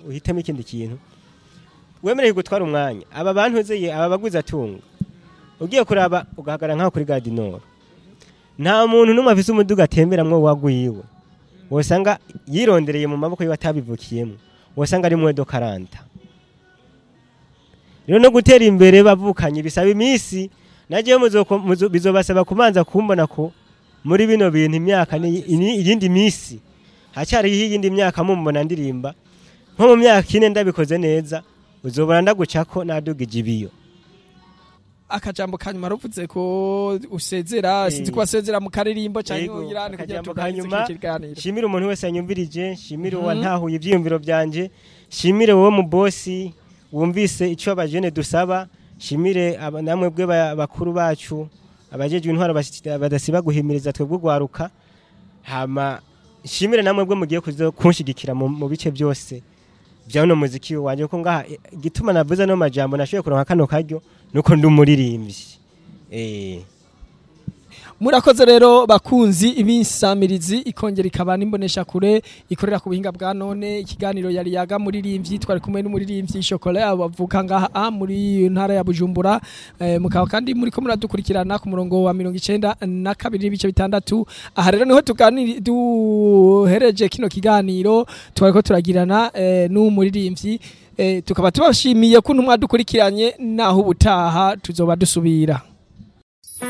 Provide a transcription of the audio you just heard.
uhitemo ikindi kintu wemereye gutwara umwanya aba bantu uzeye aba baguze atunga ugiye kuraba ugahagarara nk'aho kuri gadinoro nta muntu n'umwe afise umuduga atemberamwo wagwiwe wosanga yirondereye mu maboko yiwe atabivukiyemo wosanga ari mwedo karanta rero no gutera imbere bavukanye bisaba iminsi nagiye muzoko- muzo- bizobasaba kubanza kumbona ko muri bino bintu imyaka ni ini- iyindi minsi hacyariho iyindi myaka mumbona ndirimba nko mu myaka ine ndabikoze neza uzobona ndagucako nadugije ibiyo akajambo kanyuma ruvuze ko usezera Eh. sinzi ko wasezera mu karirimbo Yego, cyangwa uyirane kugira akajambo tuganirize kanyuma, kino kiganiro shimire umuntu wese yanyumvirije shimire Mhm. uwantahuye ibyiyumviro byanje shimire wowe mu bosi wumvise icyo abajene dusaba shimire aba- namwe bwe ba- bakuru bacu abajejwe intwaro basi- badasiba guhimiriza twebwe ugwaruka hama shimire namwe bwe mugiye kuzo kunshigikira mu mu bice byose bya uno muziki wanje ko ngaha eh, igituma navuze no majambo nashoboye kuronka kano karyo nuko ndi umuririmbyi eh murakoze rero bakunzi ibisamirizi ikongera ikaba n'imbonesha kure ikorera ku buhinga bwa none ikiganiro yari yaga muririmbyi twari kumwe n'umuririmbyi Chocolat bavuka ngaha ah, muri ntara ya Bujumbura eh, mukaba kandi muri ko muradukurikirana ku murongo wa 92 na kabiri n'ibice bitandatu aha rero niho tuganiri duhereje kino kiganiro twariko turagirana eh, n'umuririmbyi eh, tukaba tubashimiye ko ntumwa dukurikiranye naho ubutaha tuzoba dusubira